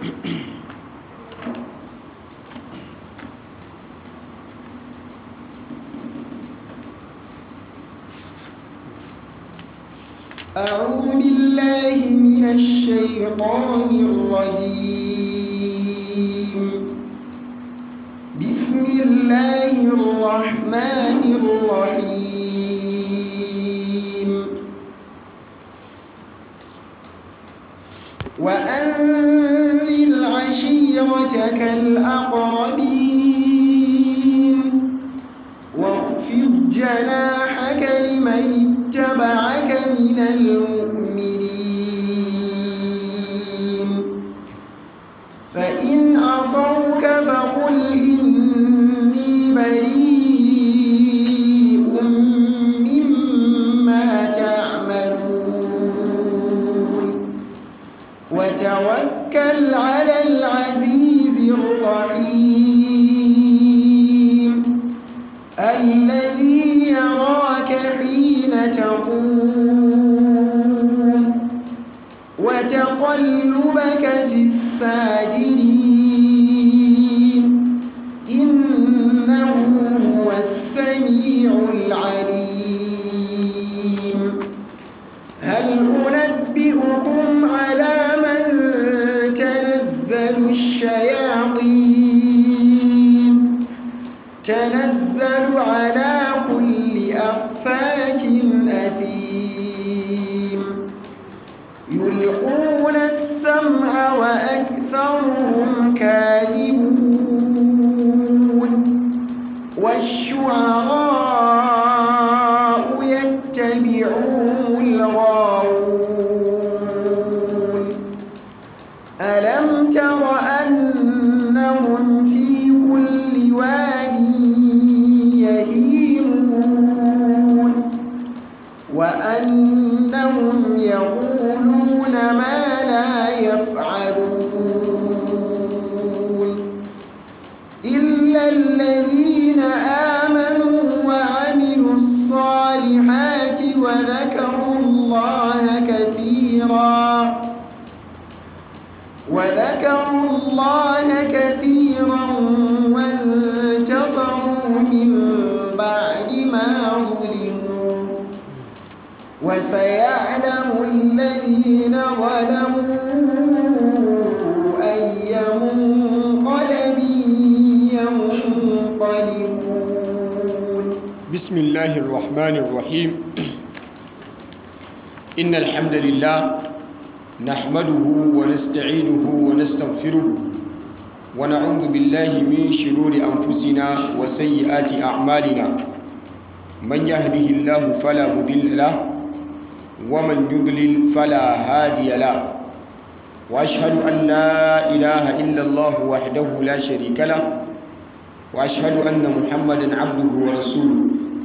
أعوذ بالله من الشيطان الرجيم بسم الله الرحمن الرحيم وأنذر عشيرتك الأقربين واخفض جناحك لمن اتبعك من المؤمنين فإن عصوك فقل إني بريء مما تعملون وتوكل على العزيز الرحيم الذي يراك حين تقوم وتقلبك في الساجدين إنه هو السميع العليم هل أنبئكم على من تنزل الشياطين تنزل على كل أفاك أثيم يلقون السمع وأكثرهم كاذبون والشعراء يتبعهم الغاوون ألم تر أنهم في كل واد يهيمون وأنهم يقولون ما لا يفعلون إلا الذين آمنوا وعملوا الصالحات وذكروا الله كثيرا وذكروا الله كثيرا وانتصروا من بعد ما ظلموا وسيعلم الذين ظلموا أي منقلب ينقلبون بسم الله الرحمن الرحيم إن الحمد لله نحمده ونستعينه ونستغفره ونعوذ بالله من شرور أنفسنا وسيئات أعمالنا من يهده الله فلا مضل له ومن يضلل فلا هادي له وأشهد أن لا إله إلا الله وحده لا شريك له وأشهد أن محمدا عبده ورسوله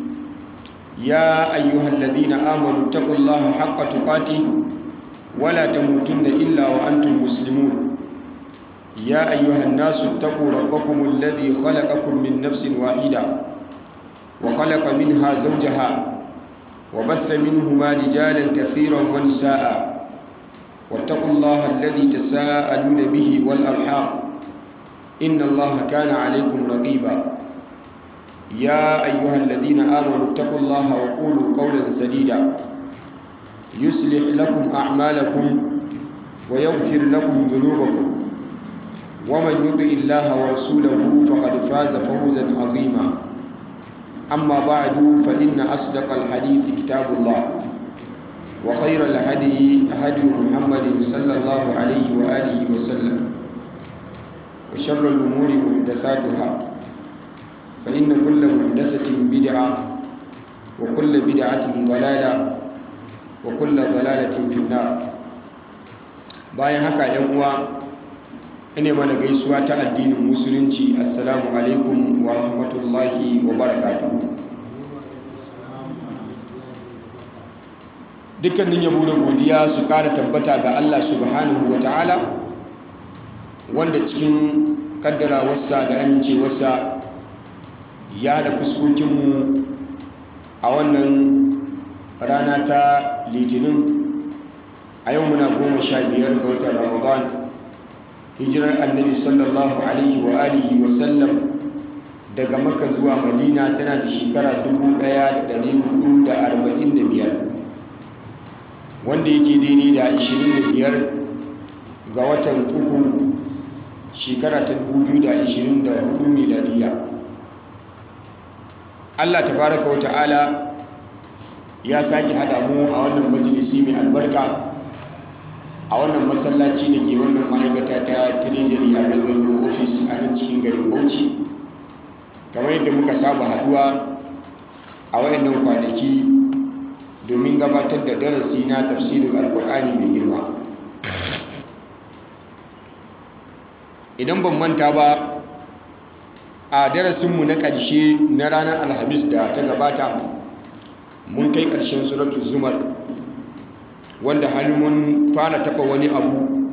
يا أيها الذين آمنوا اتقوا الله حق تقاته ولا تموتن إلا وأنتم مسلمون يا أيها الناس اتقوا ربكم الذي خلقكم من نفس واحدة وخلق منها زوجها وبث منهما رجالا كثيرا ونساء واتقوا الله الذي تساءلون به والأرحام إن الله كان عليكم رقيبا يا أيها الذين آمنوا اتقوا الله وقولوا قولا سديدا يصلح لكم أعمالكم ويغفر لكم ذنوبكم ومن يطع الله ورسوله فقد فاز فوزا عظيما أما بعد فإن أصدق الحديث كتاب الله وخير الهدي هدي محمد صلى الله عليه وآله وسلم وشر الأمور محدثاتها فإن كل محدثة بدعة وكل بدعة ضلالة وكل ضلالة في النار bayan haka ‘yan uwa ina mana gaisuwa ta addinin musulunci assalamu alaikum wa rahmatullahi wa barakatuhu dukkanin yabo da godiya su ƙara tabbata ga Allah subhanahu wa ta'ala wanda cikin kaddarawarsa da amincewarsa ya da fuskokinmu a wannan rana ta litinin a yau muna goma sha biyar ga watan ramadan hijirar annabi sallallahu alaihi wa alihi wa sallam daga makka zuwa madina tana da shekara 1445 wanda yake daidai da 25 ga watan uku shekara ta 2024 miladiya Allah tabaraka wa ta'ala ya sake hada mu a wannan majalisi mai albarka a wannan masallaci da ke wannan ma'aikata ta treasury a revenue office a nan cikin garin bauchi kamar yadda muka saba haduwa a wayannan kwanaki domin gabatar da darasi na tafsirin alkur'ani mai girma idan ban manta ba a darasinmu na ƙarshe na ranar alhamis da ta gabata mun kai ƙarshen suratul zumar wanda har mun fara taɓa wani abu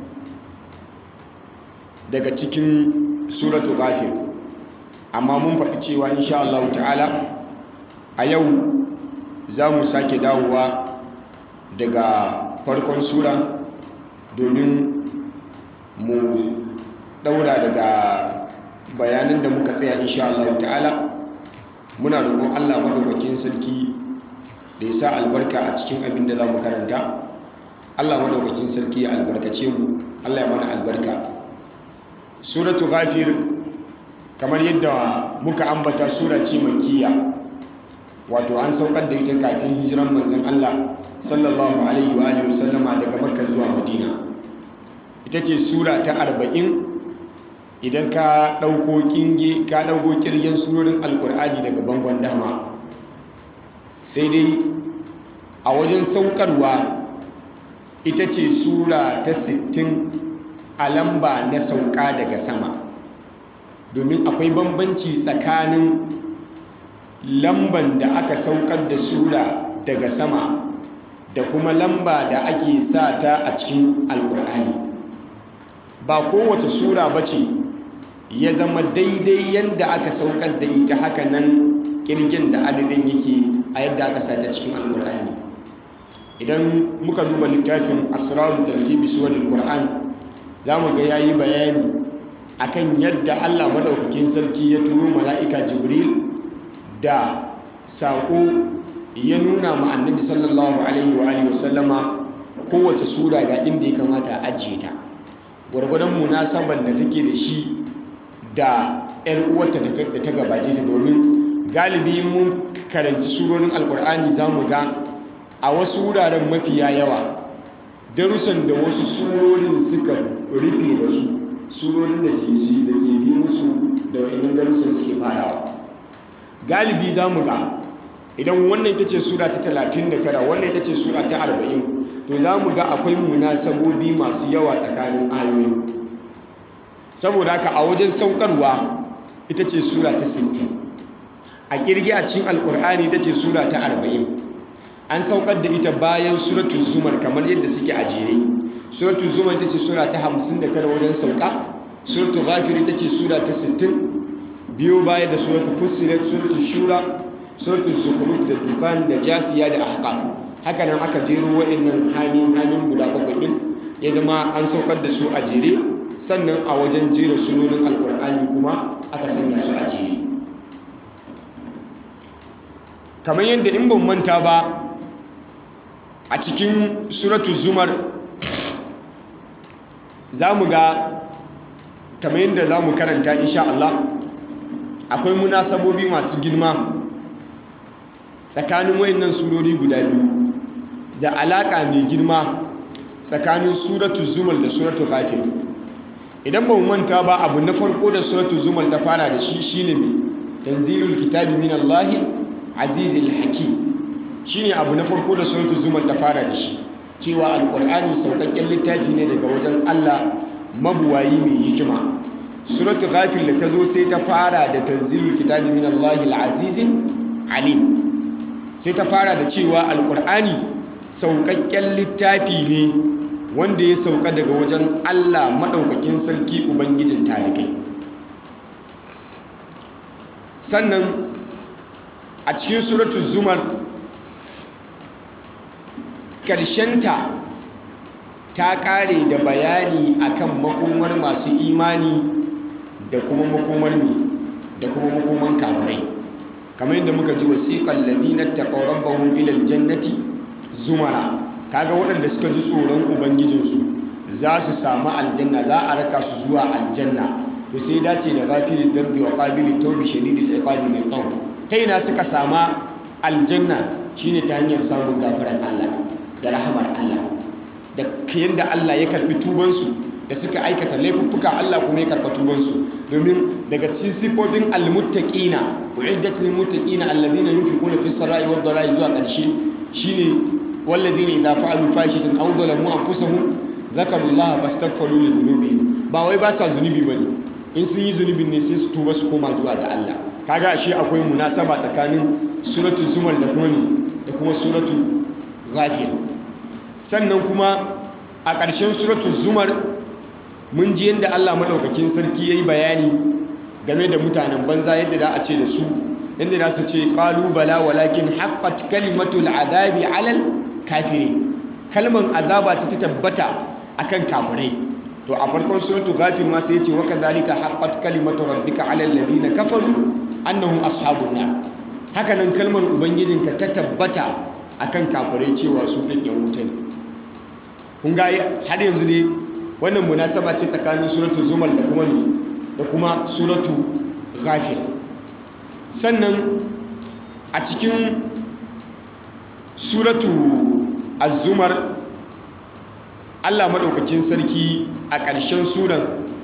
daga cikin suratul ghafir amma mun faɗi cewa insha Allah ta'ala a yau za mu sake dawowa daga farkon sura domin mu ɗaura daga bayanan da muka tsaya insha Allah ta'ala muna roƙon Allah madaukakin sarki da ya sa albarka a cikin abin da za mu karanta Allah madaukakin sarki ya albarkace mu Allah ya mana albarka suratu ghafir kamar yadda muka ambata sura ce makkiya wato an saukar da ita kafin hijiran manzon Allah sallallahu alaihi wa alihi wasallama daga makka zuwa madina ita ce sura ta arba'in idan ka ɗauko kinge ka ɗauko kirgen surorin alkur'ani daga bangon dama sai dai a wajen saukarwa ita ce sura ta 60 a lamba na sauka daga sama domin akwai bambanci tsakanin lamban da aka saukar da sura daga sama da kuma lamba da ake sa ta a cikin alkur'ani ba kowace sura ba ce ya zama daidai yadda aka saukar da ita haka nan kirgin da adadin yake a yadda aka sa ta cikin alkur'ani idan muka duba littafin asrarul tartibi suwarul qur'an zamu ga yayi bayani akan yadda Allah madaukakin sarki ya turo mala'ika jibril da sako ya nuna ma annabi sallallahu alaihi wa alihi wasallama kowace sura ga inda ya kamata a ajiye ta gwargwadon munasabar da take da shi da 'yar uwarta da ta gabace ta domin galibi mun karanci surorin alkur'ani za mu ga a wasu wuraren mafiya yawa darussan da wasu surorin suka rufe da su surorin da ke shi da ke bi musu da wa'annan darussan suke farawa galibi za mu ga idan wannan ita ce sura ta 39 wannan ita ce sura ta 40 to za mu ga akwai munasabobi masu yawa tsakanin ayoyi saboda haka a wajen saukarwa ita ce sura ta 60 a kirgi a cikin alkur'ani ita ce sura ta 40 an saukar da ita bayan suratul zumar kamar yadda suke a jere suratul zumar ita ce sura ta 59 wajen sauka suratul ghafir ita ce sura ta 60 biyo baya da suratul fussilat suratul shura suratul zukhruf da dukhan da jasiya da ahqaf haka nan aka jero waɗannan hamin hamin guda bakwai din ya zama an saukar da su a jere sannan a wajen jera sunonin alkur'ani kuma aka sanya su a jere kamar yadda in ban manta ba a cikin suratu zumar za mu ga kamar yadda za mu karanta insha Allah akwai munasabobi masu girma tsakanin wayannan surori guda biyu da alaka mai girma tsakanin suratu zumar da suratu ghafir idan ba mu manta ba abu na farko da suratu zumar ta fara da shi shine mai tanzilul kitabi min Allah azizil hakim shine abu na farko da suratu zumar ta fara da shi cewa alqur'ani saukakken littafi ne daga wajen Allah mabuwayi mai hikima suratu ghafir da ta zo sai ta fara da tanzilul kitabi min Allah al-azizil alim sai ta fara da cewa alqur'ani saukakken littafi ne wanda ya sauka daga wajen Allah maɗaukakin sarki Ubangijin talibai sannan a cikin suratul zumar ƙarshenta ta kare da bayani akan makomar masu imani da kuma makomar ne da kuma makoman kafirai kamar yadda muka ji wasiqal ladina taqaw rabbahum ila aljannati zumara kaga waɗanda suka ji tsoron ubangijinsu za su samu aljanna za a raka su zuwa aljanna to sai dace da ghafilid dambi wa qabilit tawbi shadidil iqabi min tawb ta ina suka sama aljanna shine ta hanyar samun gafaran Allah da rahamar Allah da yadda Allah ya karbi tubansu da suka aikata laifuffuka Allah kuma ya karba tubansu domin daga cikin sifofin almuttaqina uiddat lil muttaqina alladhina yunfiquna fis sarai wad dharai zuwa karshe shine walladhina idza fa'alu fahishatan aw zalamu anfusahum zakaru Allah fastaghfiru li dhunubihim ba wai ba sa zunubi bane in sun yi zunubin ne sai su tuba su koma zuwa ga Allah kaga ashe akwai munasaba tsakanin suratul zumar da kuma da kuma suratul ghafir sannan kuma a ƙarshen suratul zumar mun ji yadda Allah madaukakin sarki yayi bayani game da mutanen banza yadda za a ce da su yadda za su ce qalu bala walakin haqqat kalimatul azabi alal kafirin kalman azaba ta tabbata akan kafirai to a farkon suratul ghafir ma sai ya ce wa kadhalika haqqat kalimatu rabbika alal ladina kafaru annahum ashabun nar haka nan kalmar ubangijinka ta tabbata akan kafirai cewa su din yan wuta ne kun ga har yanzu ne wannan munasaba ce tsakanin suratul zumar da kuma da kuma suratul ghafir sannan a cikin suratul az-zumar Allah madaukakin sarki a ƙarshen suran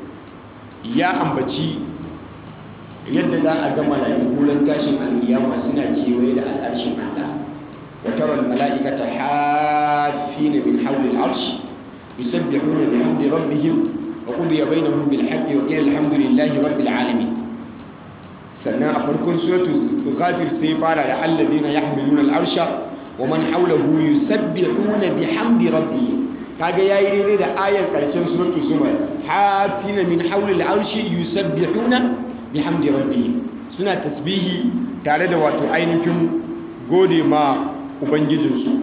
ya ambaci yadda za a ga mala'iku ran tashin alkiyama suna kewaye da al'arshin Allah wa tara al-mala'ikata hafina min hawli al-arsh yusabbihuna bihamdi rabbihim wa qudiya bainahum bil haqqi wa qila alhamdulillahi rabbil alamin sannan a farkon suratul ghafir sai fara da alladhina yahmiluna al-arsha wa man hawlahu yusabbihuna bihamdi rabbihim kaga yayi daidai da ayar karshen suratul zumar hafina min hawli al-arshi yusabbihuna bihamdi rabbihim suna tasbihi tare da wato ainihin gode ma ubangijinsu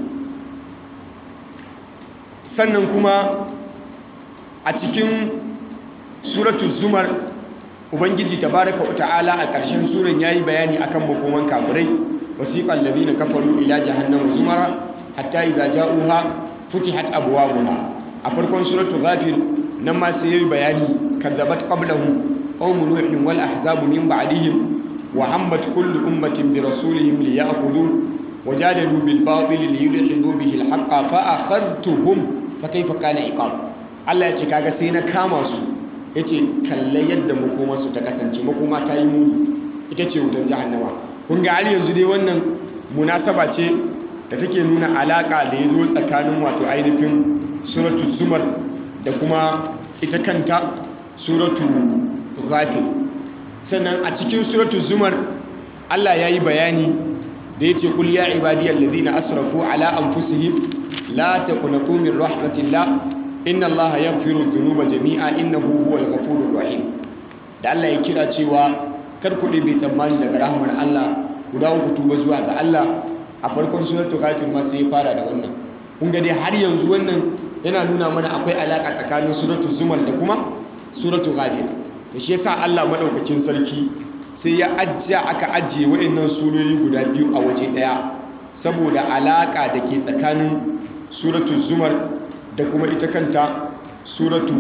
sannan kuma a cikin suratul zumar ubangiji tabaraka wa ta'ala a ƙarshen suran yayi bayani akan makoman kafirai wasiqal ladina kafaru ila jahannama zumara hatta idza ja'uha futihat abwabuha a farkon suratul ghafir nan ma sai yayi bayani kadzabat qablahum قوم نوح والأحزاب من بعدهم وهمت كل أمة برسولهم ليأخذوه وجادلوا بالباطل ليدحضوا به الحق فأخذتهم فكيف كان عقاب Allah ya ce kaga sai na kama su ya ce kalle yadda makomansu ta kasance makoma ta yi muni ita ce wutar jahannama kun ga har yanzu dai wannan munasaba ce da take nuna alaka da ya zo tsakanin wato ainihin suratu zumar da kuma ita kanta suratu ghafir sannan a cikin suratu zumar Allah ya yi bayani da ya ce kul ya ibadiyar ladina asrafu ala anfusihim la taqnatu min rahmatillah inna Allah yaghfiru dhunuba jami'a innahu huwal ghafurur rahim da Allah ya kira cewa kar ku bai tsammani daga rahmar Allah ku dawo ku tuba zuwa ga Allah a farkon suratu ghafir ma sai ya fara da wannan kun ga dai har yanzu wannan yana nuna mana akwai alaka tsakanin suratu zumar da kuma suratu ghafir da shi yasa Allah madaukakin sarki sai ya ajja aka ajiye waɗannan surori guda biyu a waje ɗaya saboda alaka da ke tsakanin suratu zumar da kuma ita kanta suratu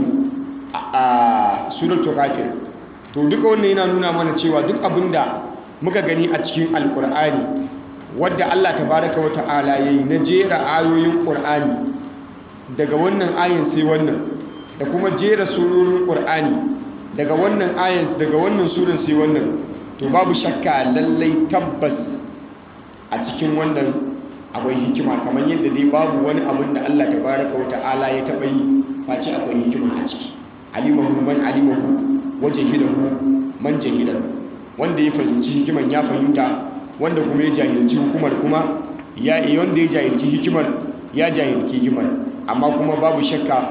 a suratu ghafir to duka wannan yana nuna mana cewa duk abinda muka gani a cikin alkur'ani wadda Allah tabaraka wa ta'ala yayi na jera ayoyin qur'ani daga wannan ayin sai wannan da kuma jera surorin qur'ani daga wannan ayin daga wannan suran sai wannan to babu shakka lallai tabbas a cikin wannan akwai hikima kamar yadda dai babu wani abin da Allah tabaraka wa ta'ala ya taɓa yi face akwai hikima a ciki alimahu man alimahu wa jahilahu man jahilahu wanda ya fahimci hikiman ya fahimta wanda kuma ya jahilci hukumar kuma ya wanda ya jahilci hikimar ya jahilci hikimar amma kuma babu shakka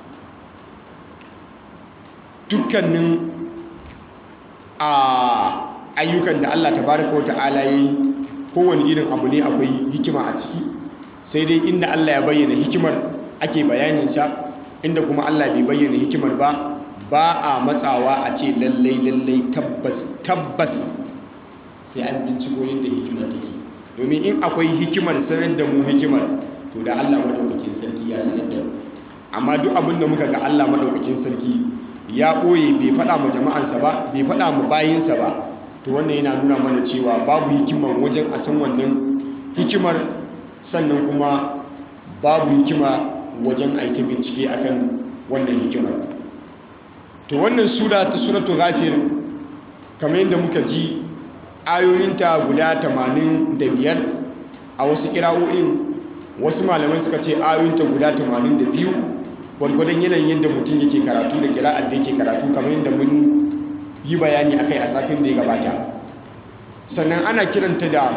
dukkanin a ayyukan da Allah tabaraka wa ta'ala yayi kowane irin abu ne akwai hikima a ciki sai dai inda Allah ya bayyana hikimar ake bayanin sa inda kuma Allah bai bayyana hikimar ba ba a matsawa a ce lallai lallai tabbas tabbas sai an binciko yadda hikimar take domin in akwai hikimar sanar da mu hikimar to da Allah madaukakin sarki ya sanar da mu amma duk abin da muka ga Allah madaukakin sarki ya ɓoye bai faɗa ma jama'ansa ba bai faɗa ma bayinsa ba to wannan yana nuna mana cewa babu hikimar wajen a san wannan hikimar sannan kuma babu hikima wajen aiki bincike akan wannan hikimar to wannan sura ta suratul ghafir kamar yadda muka ji ayoyinta guda 85 a wasu kira'o'in wasu malamai suka ce ayoyinta guda 82 gwargwadon yanayin yadda mutum yake karatu da kira'ar da yake karatu kamar yadda mun yi bayani akai a satin da ya gabata sannan ana kiranta da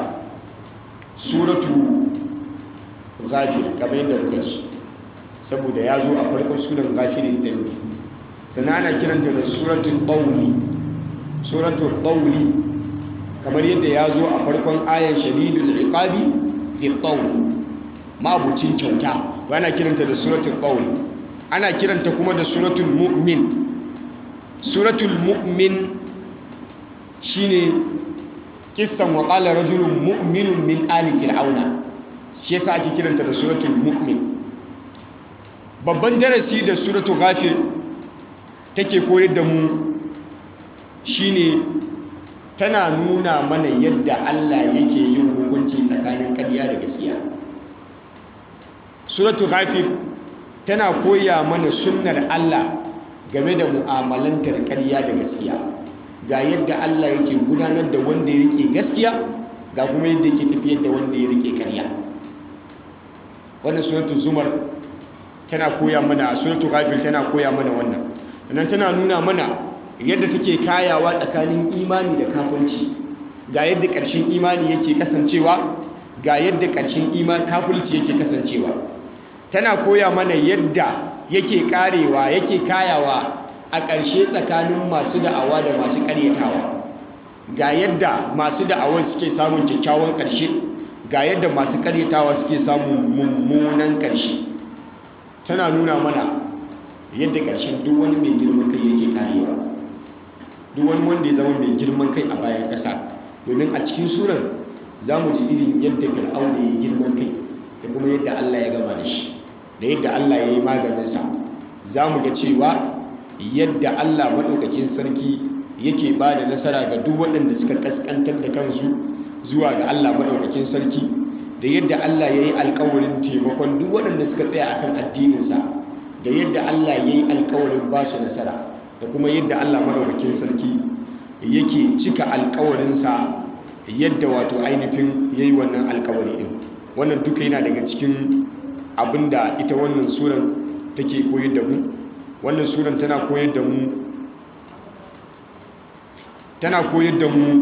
suratu ghafir kamar yadda muka ci saboda ya zo a farkon sunan ghafirin dambi sannan ana kiranta da suratul qawli suratul qawli kamar yadda ya zo a farkon ayan shadidul iqabi fi qawl mabucin kyauta ana kiranta da suratul qawl ana kiranta kuma da suratul mu'min suratul mu'min shine kissan wa qala rajulun mu'minun min ali fir'auna shi yasa ake kiranta da suratul mu'min babban darasi da suratul ghafir take koyar da mu shine tana nuna mana yadda Allah yake yin hukunci tsakanin ƙarya da gaskiya suratul ghafir tana koya mana sunnar Allah game da mu'amalantar ƙarya da gaskiya ga yadda Allah yake gudanar da wanda ya rike gaskiya ga kuma yadda yake tafiyar da wanda ya rike ƙarya wannan suratul zumar tana koya mana suratul ghafir tana koya mana wannan sannan tana nuna mana yadda take kayawa tsakanin imani da kafirci ga yadda ƙarshen imani yake kasancewa ga yadda ƙarshen imani kafirci yake kasancewa tana koya mana yadda yake karewa yake kayawa a ƙarshe tsakanin masu da'awa da masu ƙaryatawa ga yadda masu da'awar suke samun kyakkyawan ƙarshe ga yadda masu ƙaryatawa suke samun mummunan ƙarshe tana nuna mana yadda ƙarshen duk wani mai girman kai yake karewa duk wani wanda ya zama mai girman kai a bayan ƙasa domin a cikin surar za mu ji irin yadda fir'auna ya girman kai da kuma yadda Allah ya gama da shi da yadda Allah ya yi maganinsa za mu ga cewa yadda Allah maɗaukakin sarki yake ba da nasara ga duk waɗanda suka ƙasƙantar da kansu zuwa ga Allah maɗaukakin sarki da yadda Allah ya yi alkawarin taimakon duk waɗanda suka tsaya akan addininsa da yadda Allah ya yi alkawarin ba su nasara da kuma yadda Allah maɗaukakin sarki yake cika alkawarinsa yadda wato ainihin ya yi wannan alkawari ɗin wannan duka yana daga cikin abinda ita wannan suran take koyar da mu wannan suran tana koyar da mu tana koyar da mu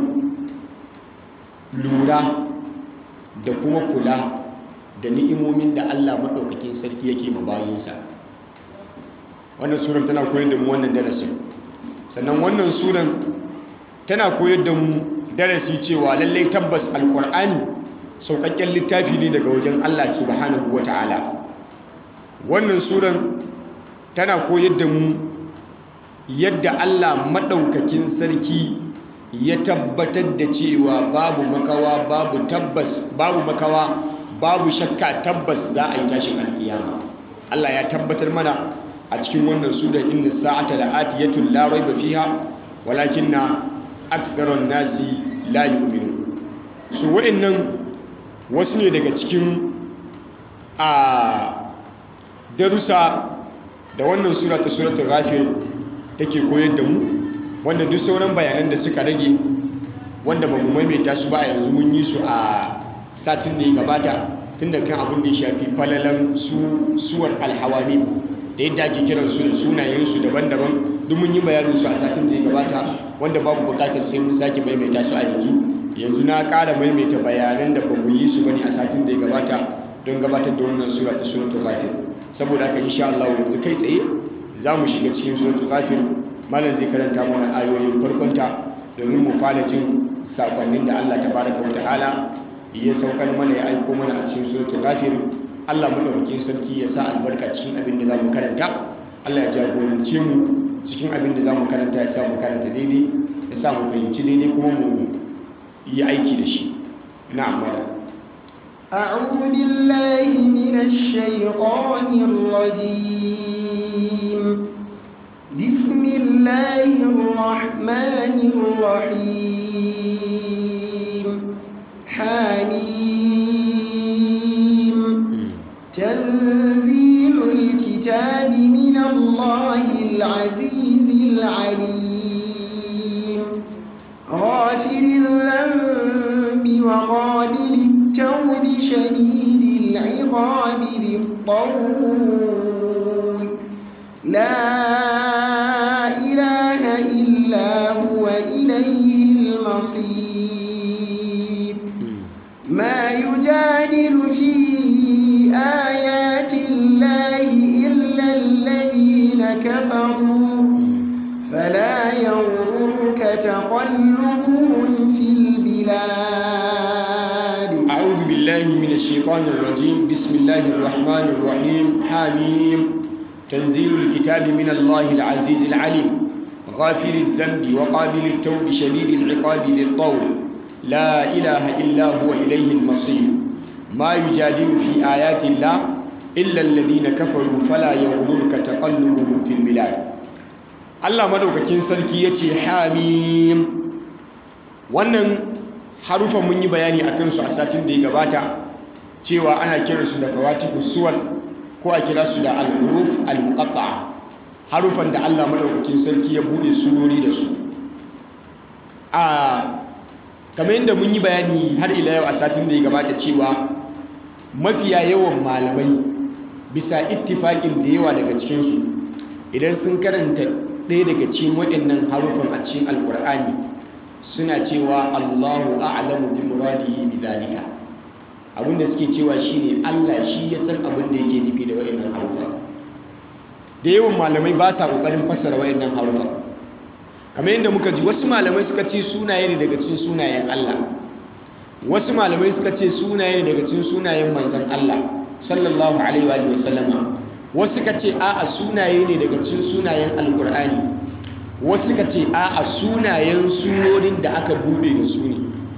lura da kuma kula da ni'imomin da Allah maɗaukakin sarki yake ma bayinsa wannan suran tana koyar da mu wannan darasin sannan wannan suran tana koyar da mu darasi cewa lallai tabbas alkur'ani sauƙaƙƙen littafi ne daga wajen Allah subhanahu wata'ala wannan suran tana koyar da mu yadda Allah maɗaukakin sarki ya tabbatar da cewa babu makawa babu tabbas babu makawa babu shakka tabbas za a yi tashin alkiyama Allah ya tabbatar mana a cikin wannan suran inna sa'ata la'atiyatun la raiba fiha walakinna aktharun nasi la yu'minun su wa'annan wasu ne daga cikin a darussa da wannan sura ta suratul ghafir take koyar da mu wanda duk sauran bayanan da suka rage wanda ba mu maimaita su ba a yanzu mun yi su a satin da ya gabata tun da kan abin da ya shafi falalan su suwar alhawani da yadda ake kiran su da sunayensu daban-daban duk mun yi bayanin su a satin da ya gabata wanda babu bukatar sai mun sake maimaita su a yanzu yanzu na ƙara maimaita bayanan da ba mu yi su bane a satin da ya gabata don gabatar da wannan sura ta suratul ghafir saboda haka insha Allah yanzu kai tsaye za mu shiga cikin suratul ghafir malam zai karanta mana ayoyin farkonta domin mu fara jin sakonnin da Allah tabaraka wa ta'ala ya saukar mana ya aiko mana a cikin suratul ghafir Allah madaukakin sarki ya sa albarka cikin abin da zamu karanta Allah ya jagorance mu cikin abin da zamu karanta ya sa mu karanta daidai ya sa mu fahimci daidai kuma mu yi aiki da shi na'am malam أعوذ بالله من الشيطان الرجيم بسم الله الرحمن الرحيم حميم تنزيل الكتاب من الله العزيز العليم غافر الذنب وقابل التوب شديد العقاب ذي الطول لا إله إلا هو إليه المصير ما يجادل في آيات الله إلا الذين كفروا فلا يغررك تقلبهم في البلاد أعوذ بالله من الشيطان الرجيم بسم الله الرحمن الرحيم حميم تنزيل الكتاب من الله العزيز العليم غافر الذنب وقابل التوب شديد العقاب ذي الطول لا إله إلا هو إليه المصير ما يجادل في آيات الله إلا الذين كفروا فلا يغررك تقلبهم في البلاد الله مدوكاكين سركي يتي حميم wannan harufan mun yi bayani a kansu a satin da ya gabata cewa ana kiransu da fawatihu suwal ko a kira su da al-huruf al-muqatta'a harufan da Allah madaukakin sarki ya bude surori da su a kamar yadda mun yi bayani har ila yau a satin da ya gabata cewa mafiya yawan malamai bisa ittifaƙin da yawa daga cikinsu idan sun karanta ɗaya daga cikin waɗannan harufan a cikin alƙur'ani suna cewa Allahu a'lamu bi muradihi bi zalika abinda suke cewa shine Allah shi ya san abin da yake nufi da wayannan harufa da yawan malamai ba sa kokarin fassara wayannan harufa kamar yadda muka ji wasu malamai suka ce sunaye ne daga cikin sunayen Allah wasu malamai suka ce sunaye ne daga cikin sunayen manzon Allah sallallahu alaihi wa sallama wasu suka ce a'a sunaye ne daga cikin sunayen alqur'ani wasu ka ce a a sunayen surorin da aka bude da su ne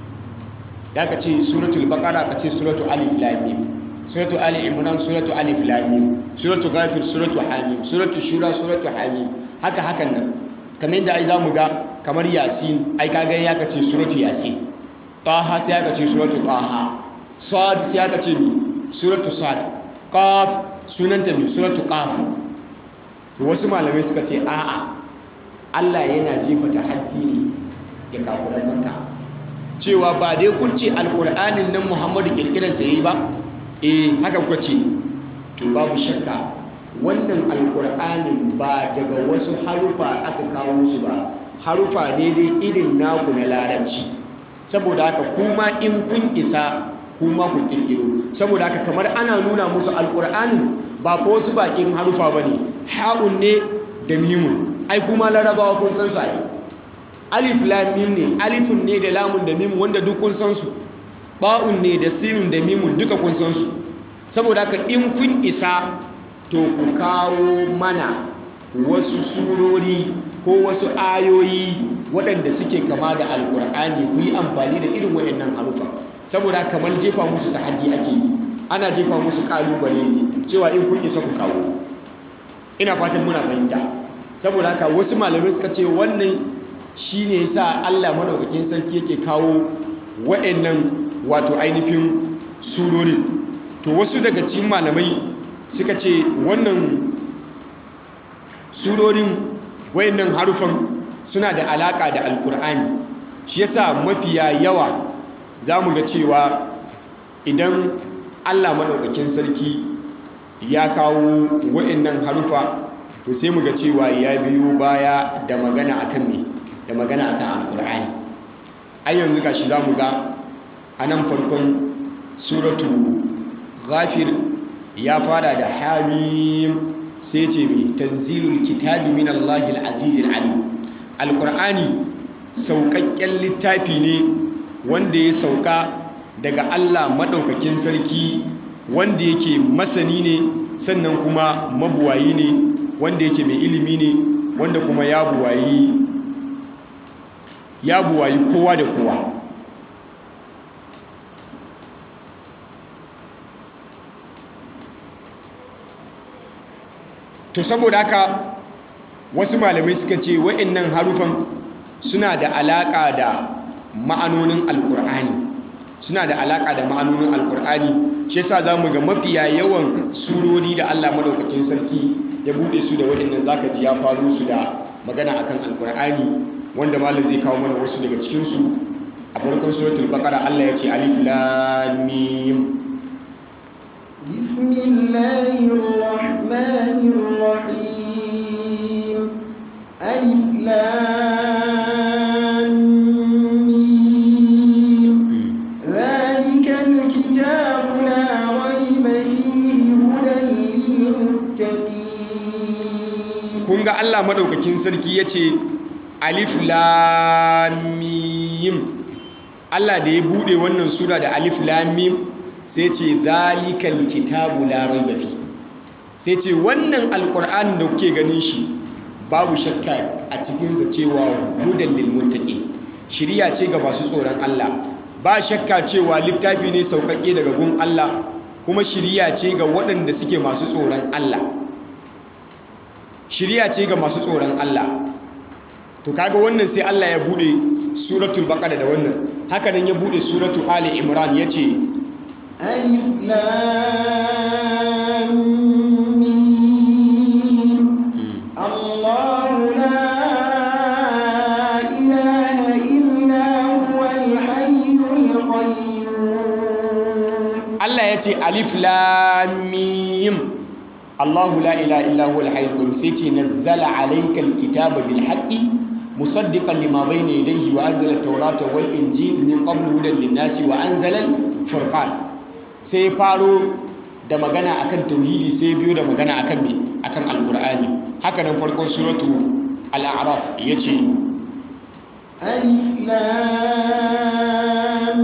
da ka ce suratul baqara ka ce suratul alif lam mim suratul ali imran suratul alif lam mim suratul ghafir suratul hamim suratul shura suratul hamim haka hakan nan kamar yadda ai zamu ga kamar yasin ai kaga ya ka ce suratul yasin taha sai aka ce suratul taha sad sai aka ce suratul sad qaf sunanta mi suratul qaf to wasu malamai suka ce a'a Allah yana jefa tahaddi ne ga kafiran Makka cewa ba dai kun ce alqur'anin nan Muhammadu kirkiran sa yayi ba eh haka kuka ce to babu shakka wannan alqur'anin ba daga wasu harufa aka kawo su ba harufa ne dai irin naku na larabci saboda haka kuma in kun isa kuma ku kirkiro saboda haka kamar ana nuna musu alqur'anin ba ko wasu bakin harufa bane ha'un ne da mimun ai kuma larabawa kun san su ai alif lam mim ne alifun ne da lamun da mim wanda duk kun san su ba'un ne da sinun da mimun duka kun san su saboda haka in kun isa to ku kawo mana wasu surori ko wasu ayoyi waɗanda suke kama da alkur'ani ku yi amfani da irin waɗannan harufa saboda kamar jefa musu tahaddi ake yi ana jefa musu kalubale ne cewa in kun isa ku kawo ina fatan muna fahimta saboda haka wasu malamai suka ce wannan shine yasa Allah madaukakin sarki yake kawo waɗannan wato ainihin surorin to wasu daga cikin malamai suka ce wannan surorin waɗannan harufan suna da alaka da alkur'ani shi yasa mafiya yawa za mu ga cewa idan Allah madaukakin sarki ya kawo waɗannan harufa to sai mu ga cewa ya biyo baya da magana akan me da magana akan alkur'ani ai yanzu gashi za mu ga a nan farkon suratu ghafir ya fara da hamim sai ce mai tanzilul kitabi min Allahi al-aziz al-alim alkur'ani sauƙaƙƙen littafi ne wanda ya sauka daga Allah maɗaukakin sarki wanda yake masani ne sannan kuma mabuwayi ne wanda yake mai ilimi ne wanda kuma ya buwayi ya buwayi kowa da kowa to saboda haka wasu malamai suka ce wa'annan harufan suna da alaƙa da ma'anonin alkur'ani suna da alaƙa da ma'anonin alkur'ani shi yasa zamu ga mafiya yawan surori da Allah madaukakin sarki ya bude su da waɗannan zaka ji ya faru su da magana akan alkur'ani wanda malam zai kawo mana wasu daga cikin su a farkon suratul baqara Allah ya ce alif lam mim bismillahir rahmanir rahim alif lam mim zalikal kitabu la rayba fihi hudan lil muttaqin kun ga Allah madaukakin sarki ya ce alif lam mim Allah da ya bude wannan sura da alif lam mim sai ce zalikal kitabu la raiba fi sai ce wannan alqur'ani da kuke ganin shi babu shakka a cikin sa cewa hudan lil muttaqin shiriya ce ga masu tsoron Allah ba shakka cewa littafi ne sauƙaƙe daga gun Allah kuma shiriya ce ga waɗanda suke masu tsoron Allah shiriya ce ga masu tsoron Allah to kaga wannan sai Allah ya bude suratul baqara da wannan haka nan ya bude suratul ali imran yace alif lam mim Allahu la ilaha illa huwal hayyul qayyum Allah yace alif lam mim Allahu la ilaha illa huwal hayyul qayyum sai ce nazzala alaykal kitaba bil haqqi musaddiqan lima bayna yadayhi wa anzala at-taurata wal injil min qablu hudan lin-nasi wa anzala al-furqan sai faro da magana akan tauhidi sai biyo da magana akan me akan alqur'ani haka nan farkon suratu al-a'raf yace alif lam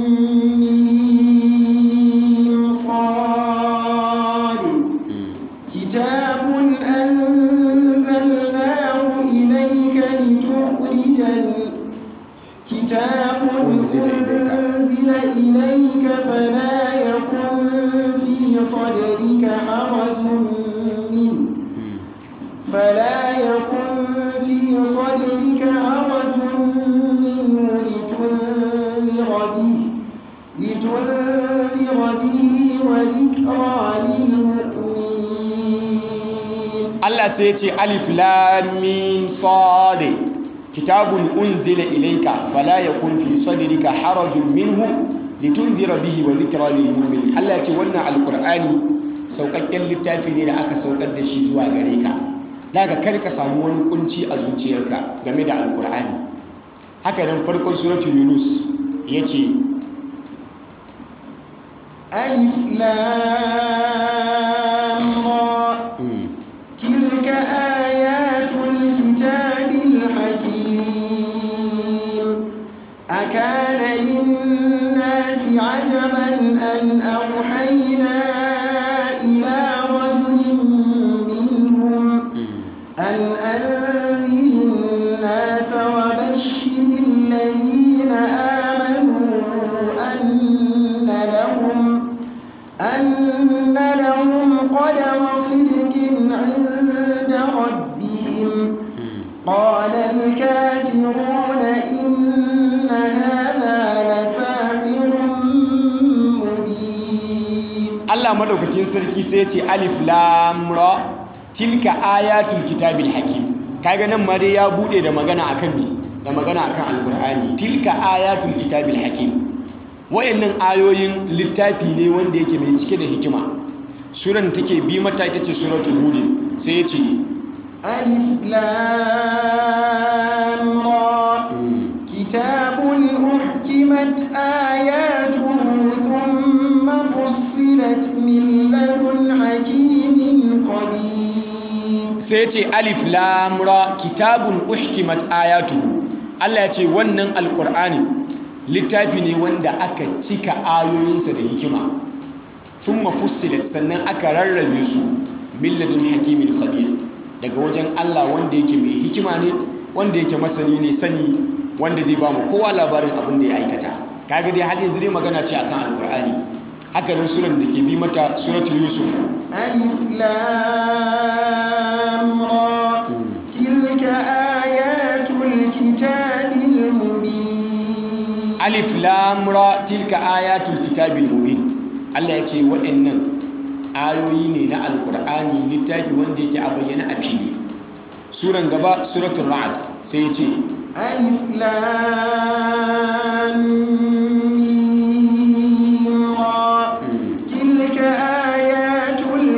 mim sad kitabun anzalnahu ilayka litukhrijal kitabun unzila ilayka fala yakun fi sadrika harajun min فلا يكن في صدرك حرج منه لتنذر به لتنذر به وذكرى للمؤمنين Allah sai ya ce alif lam mim sad kitabun unzila ilayka fala yakun fi sadrika harajun minhu litunzira bihi wa dhikra lil mu'minin Allah ya ce wannan alqur'ani saukakken littafi ne da aka saukar da shi zuwa gare ka daga kar ka samu wani kunci a zuciyarka game da alqur'ani haka nan farkon suratul yunus yace ألف لام را تلك آيات الكتاب الحكيم أكان للناس عجبا أن أوحينا إلى رجل منهم أن أنذر الناس وبشر الذين آمنوا أن لهم أن لهم قدم صدق عند ربهم قال الكافرون إن هذا لساحر مبين Allah madaukakin sarki sai ya ce alif lam ra tilka ayatul kitabil hakim kaga nan ma dai ya bude da magana akan me da magana akan alqur'ani tilka ayatul kitabil hakim wayannan ayoyin littafi ne wanda yake mai cike da hikima suran take bi mata ita ce suratul hud sai ya ce ألف لام را كتاب أحكمت آياته ثم فصلت من لدن حكيم خبير sai ya ce alif lam ra kitabun uhkimat ayatuhu Allah ya ce wannan alqur'ani littafi ne wanda aka cika ayoyinsa da hikima thumma fussilat sannan aka rarrabe su min ladun hakimin khabir daga wajen Allah wanda yake mai hikima ne wanda yake masani ne sani wanda zai ba mu kowa labarin abin da ya aikata kaga dai har yanzu dai magana ce akan alqur'ani haka nan suran da ke bi mata suratul yusuf alif lam ra tilka ayatul kitabil mubin alif lam ra tilka ayatul kitabil mubin Allah ya ce waɗannan ayoyi ne na alqur'ani littafi wanda yake a bayyana a fili suran gaba suratul ra'd sai ya ce alif lam mim ra tilka ayatul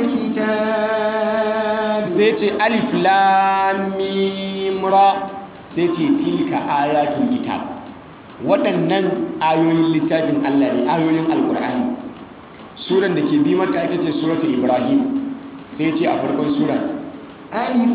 kitab sai ce alif lam mim ra sai ce tilka ayatul kitab waɗannan ayoyin littafin Allah ne ayoyin alkur'ani suran da ke bi mata ita ce suratul ibrahim sai ce a farkon sura alif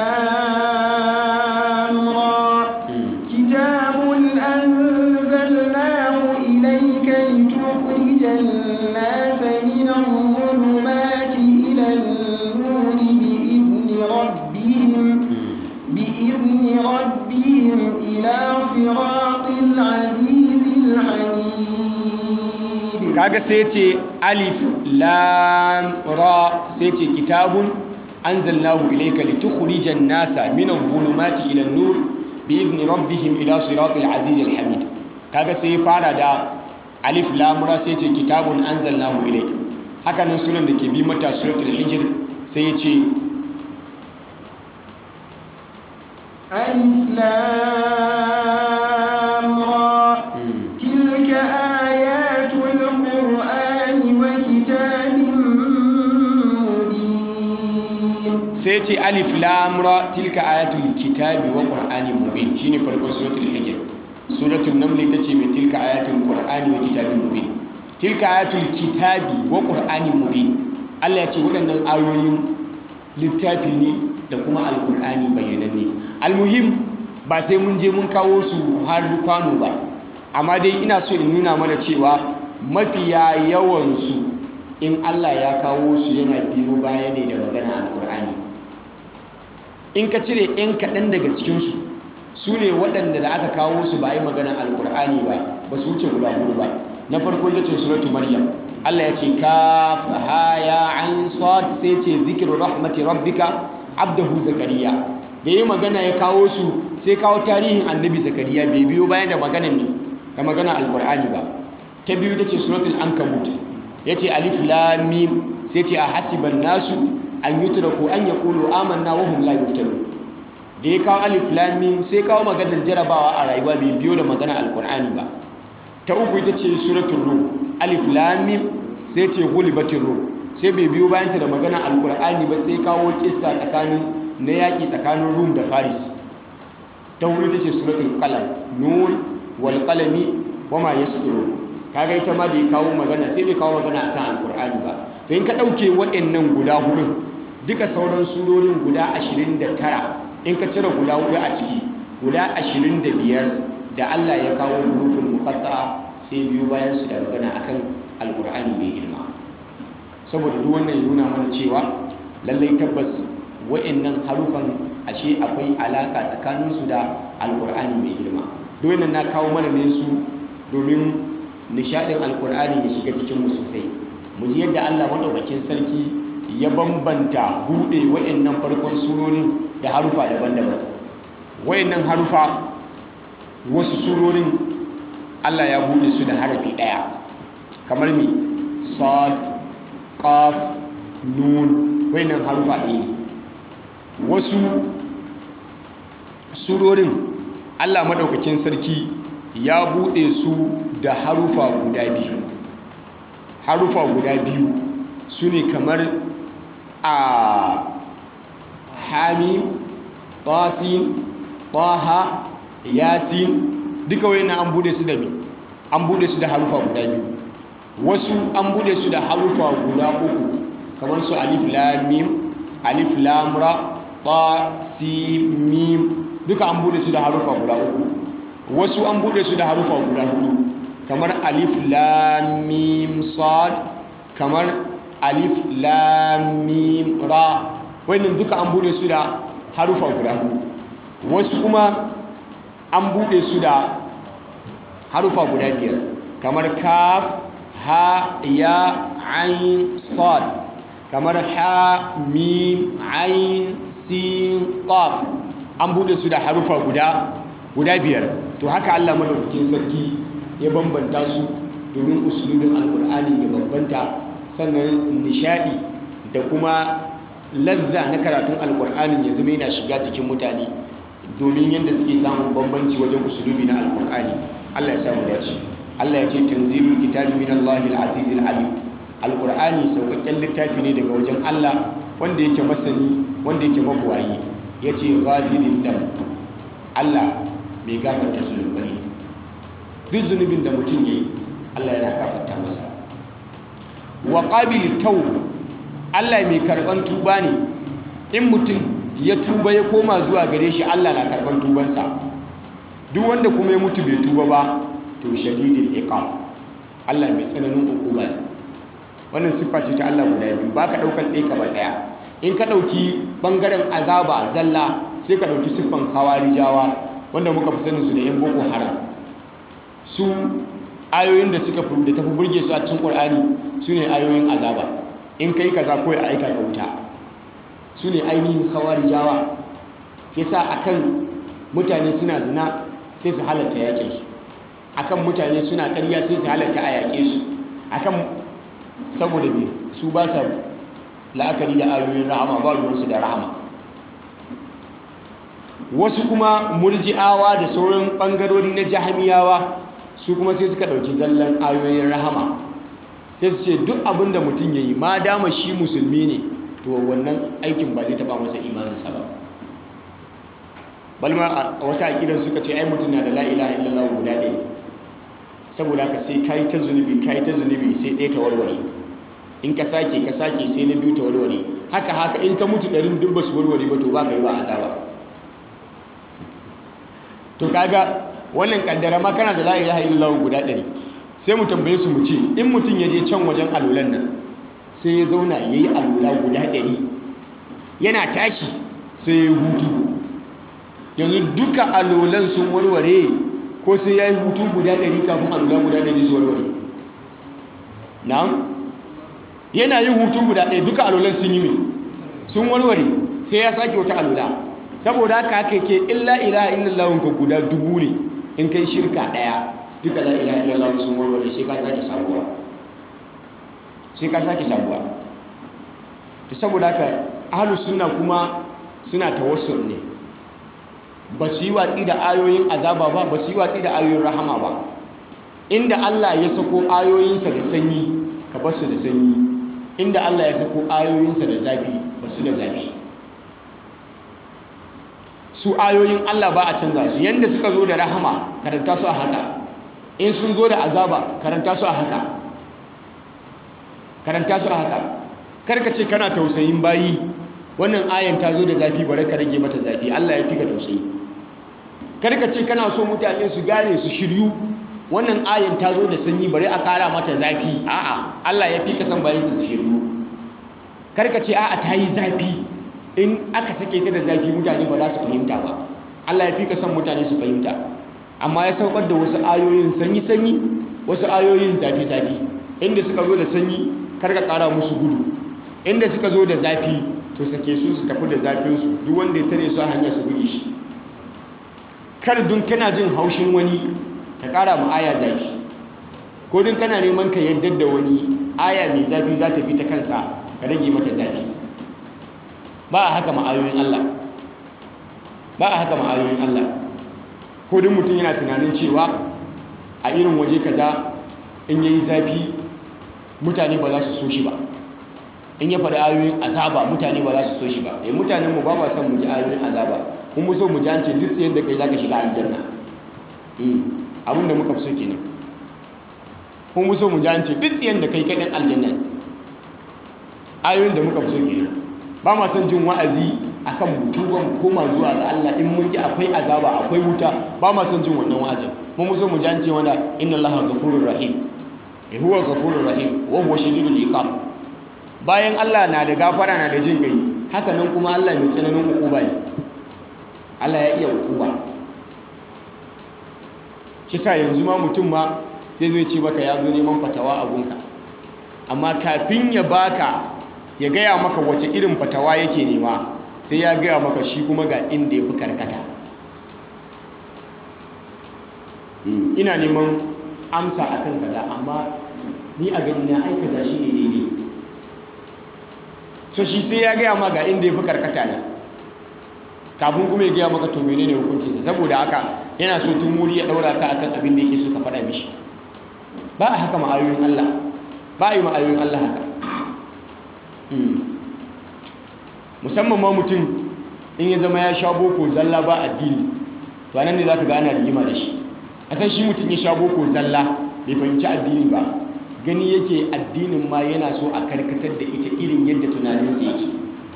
lam ra kitabun anzalnahu ilayka litukhrijan nasa min adh-dhulumati ila an-nuri bi'izni rabbihim bi'izni rabbihim ila siratil azizil hamid kaga sai ce alif lam ra sai ce kitabun anzalnahu ilayka litukhrijan nasa min adh-dhulumati ila an-nur bi'izni rabbihim ila siratil azizil hamid kaga sai ya fara da alif lam ra sai ce kitabun anzalnahu ilayka haka nan sunan da ke bi mata suratul hijr sai ya ce alif lam ra tilka ayatul qur'ani wa kitabin mubin sai ce alif lam ra tilka ayatul kitabi wa qur'ani mubin shine farkon suratul hijr suratul naml ita ce mai tilka ayatul qur'ani wa kitabin mubin tilka ayatul kitabi wa qur'ani mubin Allah ya ce waɗannan ayoyin littafi ne da kuma alqur'ani bayyananne almuhim ba sai mun je mun kawo su har kwano ba amma dai ina so in nuna mana cewa mafiya yawan su in Allah ya kawo su yana biyo baya ne da magana alqur'ani in ka cire 'yan kaɗan daga cikinsu su ne waɗanda da aka kawo su ba yi maganar alkur'ani ba ba su wuce guda hudu ba na farko ita ce suratu maryam allah ya ce ka haya an sad sai ce zikiru rahmati rabbika abdahu zakariya da yi magana ya kawo su sai kawo tarihin annabi zakariya bai biyo bayan da magana ne da magana alkur'ani ba ta biyu ita ce suratul ankabut ya ce alif lam mim sai ce a hasiban nasu an yutraku an yaqulu amanna wa hum la yuftanun da ya kawo alif lam mim sai kawo maganar jarabawa a rayuwa bai biyo da magana alqur'ani ba ta uku ita ce suratul rum alif lam mim sai ce ghulibatir rum sai bai biyo bayan ta da magana alqur'ani ba sai kawo kissa tsakanin na yaki tsakanin rum da faris ta hudu ita ce suratul qalam nun wal qalami wama yasturun kaga ita ma bai kawo magana sai bai kawo magana akan alqur'ani ba to in ka dauke waɗannan guda hudun duka sauran surorin guda 29 in ka cire guda hudu a ciki guda 25 da Allah ya kawo hurufin muqatta'a sai biyu bayan su da magana akan alqur'ani mai girma saboda duk wannan ya nuna mana cewa lallai tabbas waɗannan harufan ashe akwai alaka tsakaninsu da alqur'ani mai girma duk wannan na kawo mana ne su domin nishadin alkur'ani ya shiga cikinmu sosai mu ji yadda allah maɗaukakin sarki ya bambanta buɗe wa'annan farkon surorin da harufa daban-daban wa'annan harufa wasu surorin allah ya buɗe su da harafi ɗaya kamar mi sad qaf nun wa'annan harufa ɗaya ne wasu surorin allah maɗaukakin sarki ya buɗe su da harufa guda biyu harufa guda biyu su ne kamar a hamim tasin taha yasin duka wani an buɗe su da mi an buɗe su da harufa guda biyu wasu an buɗe su da harufa guda uku kamar su alif lamim alif lamra ta si mim duka an buɗe su da harufa guda uku wasu an bude su da harufa guda hudu kamar alif lam mim sad kamar alif lam mim ra wannan duka an bude su da harufa guda wasu kuma an bude su da harufa guda biyar kamar kaf ha ya ain sad kamar ha mim ain sin qaf an bude su da harufa guda guda biyar to haka Allah madaukakin sarki ya bambanta su domin usulubin alkur'ani ya bambanta sannan nishadi da kuma lazza na karatun alkur'anin ya zama yana shiga jikin mutane domin yadda suke samun bambanci wajen usulubi na alkur'ani Allah ya samu dace Allah ya ce tanzilul kitabi min Allahil azizil alim alkur'ani saukakken littafi ne daga wajen Allah wanda yake masani wanda yake mabuwayi yace ghafirin dam Allah mai gafarta zunubai duk zunubin da mutum yayi Allah yana gafarta masa wa qabil tawb Allah mai karban tuba ne in mutum ya tuba ya koma zuwa gare shi Allah na karban tubansa duk wanda kuma ya mutu bai tuba ba to shadidul iqab Allah mai tsananin hukuma ne wannan siffa ce ta Allah guda biyu ba ka ɗaukar ɗaya kamar ɗaya in ka ɗauki ɓangaren azaba zalla sai ka ɗauki siffan kawarijawa wanda muka fi sanin su da yan boko haram su ayoyin da suka da tafi burge su a cikin ƙur'ani su ne ayoyin azaba in kai kaza ko ya aika ka wuta su ne ainihin kawarijawa yasa akan mutane suna zina sai su halatta yakin su akan mutane suna ƙarya sai su halatta a yaƙe su akan saboda me su ba sa la'akari da ayoyin rahama ba ruwansu da rahama wasu kuma murji'awa da sauran ɓangarori na jahamiyawa su kuma sai suka ɗauki zallan ayoyin rahama sai su ce duk abin da mutum ya yi ma dama shi musulmi ne to wannan aikin ba zai taɓa masa imaninsa ba balma a wata aƙidar suka ce ai mutum na da la'ila illallah guda ɗaya saboda haka sai ka yi ta zunubi ka yi ta zunubi sai ɗaya ta warware in ka sake ka sake sai na biyu ta warware haka haka in ka mutu ɗarin duk ba su warware ba to ba ka yi ba azaba to kaga wannan kaddara ma kana da la ilaha illallah guda ɗari sai mu tambaye su mu ce in mutum ya je can wajen alulan nan sai ya zauna ya yi alula guda ɗari yana tashi sai ya hutu yanzu duka alulan sun warware ko sai ya yi hutu guda ɗari kafin alula guda ɗari su warware na'am yana yin hutu guda ɗaya duka alulan sun yi mai sun warware sai ya sake wata alula saboda haka haka ke illa ilaha illallah ka guda dubu ne in kai shirka daya duka la ilaha illallah sun warware sai ka sake sabuwa sai ka sake sabuwa to saboda haka ahlus sunna kuma suna tawassul ne ba su yi watsi da ayoyin azaba ba ba su yi watsi da ayoyin rahama ba inda Allah ya sako ayoyinsa da sanyi ka bar su da sanyi inda Allah ya sako ayoyinsa da zafi ba su da zafi su ayoyin Allah ba a canza su yanda suka zo da rahama karanta su a haka in sun zo da azaba karanta su a haka karanta su a haka karka ce kana tausayin bayi wannan ayan ta zo da zafi bare ka rage mata zafi Allah ya fi ka tausayi karka ce kana so mutane su gane su shiryu wannan ayan ta zo da sanyi bare a kara mata zafi a'a Allah ya fi ka san bayin su shiryu karka ce a'a ta yi zafi in aka sake ta da zafi mutane ba za su fahimta ba Allah ya fi ka san mutane su fahimta amma ya saukar da wasu ayoyin sanyi-sanyi wasu ayoyin zafi-zafi inda suka zo da sanyi karka kara musu gudu inda suka zo da zafi to sake su su tafi da zafinsu duk wanda ya tare su a hanyar su buge shi kar dun kana jin haushin wani ka kara mu aya zafi ko dun kana neman ka yadda da wani aya mai zafi za ta bi ta kansa ka rage mata zafi ba a haka ma'ayoyin Allah ba a haka ma'ayoyin Allah ko duk mutum yana tunanin cewa a irin waje kaza in yayi zafi mutane ba za su so shi ba in ya faɗi ayoyin azaba mutane ba za su so shi ba eh mutanen mu ba ma son mu ji ayoyin azaba kun mu so mu ji an ce duk tsayen da kai zaka shiga aljanna eh abinda muka fi so kenan kun mu so mu ji an ce duk tsayen da kai kai dan aljanna ayoyin da muka fi so kenan ba ma son jin wa'azi akan mutuwa mu koma zuwa ga Allah in mun ji akwai azaba akwai wuta ba ma son jin wannan wa'azin mun so mu jance wanda inna Allaha ghafurur rahim eh huwa ghafurur rahim wa huwa shadidul iqab bayan Allah na da gafara na da jin gai haka nan kuma Allah mai tsananin ukuba ne Allah ya iya ukuba kisa yanzu ma mutum ma zai zai ce maka ya zo neman fatawa a gunka amma kafin ya baka ya gaya maka wace irin fatawa yake nema sai ya gaya maka shi kuma ga inda ya fi karkata ina neman amsa a kan kaza amma ni a gani na aikata shi ne daidai so shi sai ya gaya ma ga inda ya fi karkata ne kafin kuma ya gaya maka to menene hukuncinsa saboda haka yana so tun wuri ya daura ka akan abin da yake so ka faɗa mishi ba a haka ma'ayoyin Allah ba a yi ma'ayoyin Allah haka musamman ma mutum in ya zama ya sha boko zalla ba addini to anan ne za ka ga ana rigima da shi a san shi mutum ya sha boko zalla bai fahimci addini ba gani yake addinin ma yana so a karkatar da ita irin yadda tunaninsa yake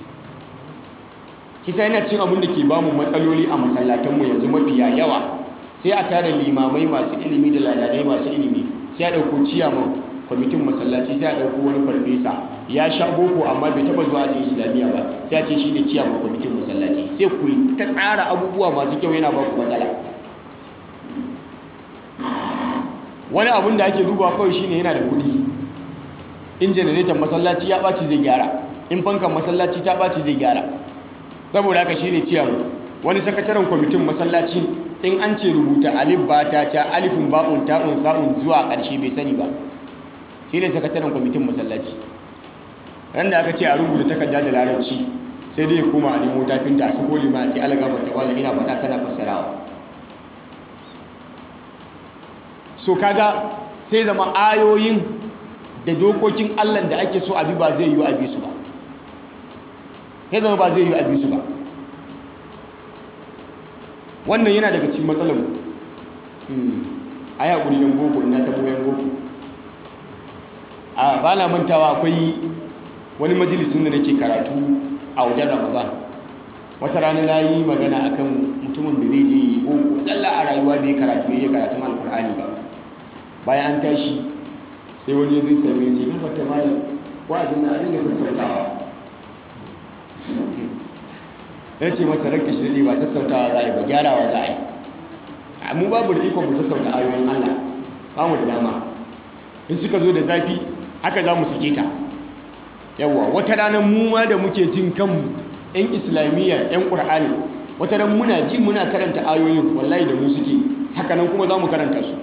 kisa yana cin abin da ke bamu matsaloli a masallatanmu yanzu mafiya yawa sai a tara limamai masu ilimi da ladadai masu ilimi sai a ɗauko ciyaman kwamitin masallaci sai a ɗauko wani farfesa ya sha boko amma bai taɓa zuwa ajin islamiyya ba sai a ce shi ne ciyaman kwamitin masallaci sai ku ta tsara abubuwa masu kyau yana ba ku matsala wani abun da ake duba kawai shine yana da kuɗi in janareton masallaci ya ɓaci zai gyara in fankan masallaci ta ɓaci zai gyara saboda haka shine ciyaman wani sakataren kwamitin masallaci in an ce rubuta alif ba ta ca alifin ba'un ta'un sa'un zuwa ƙarshe bai sani ba shi ne sakataren kwamitin masallaci ran da aka ce a rubuta takarda da larabci sai dai kuma a nemo tafinta a sako lima a ce alaga mata wala ina fata kana fassarawa so kaga sai zama ayoyin da dokokin allah da ake so abi ba zai yi abi su ba sai zama ba zai yi abi su ba wannan yana daga cikin matsalar a yi haƙuri yan boko ina tabo yan boko a ba na mantawa akwai wani majalisun da nake karatu a wajen ramadan wata rana na yi magana akan mutumin da zai je boko tsalla a rayuwa bai karatu ya yi karatun alkur'ani ba bayan an tashi sai wani zai same ce kan fata malam wa'azin na dinga sassautawa ya ce masa ranka shi daɗe ba sassautawa za a yi ba gyarawa za a yi mu babu da ikon mu sassauta ayoyin Allah ba mu da dama in suka zo da zafi haka za mu sake ta yawwa wata ranar mu ma da muke jin kanmu yan islamiyya yan ƙur'ani wata ran muna ji muna karanta ayoyin wallahi da mu suke haka nan kuma za mu karanta su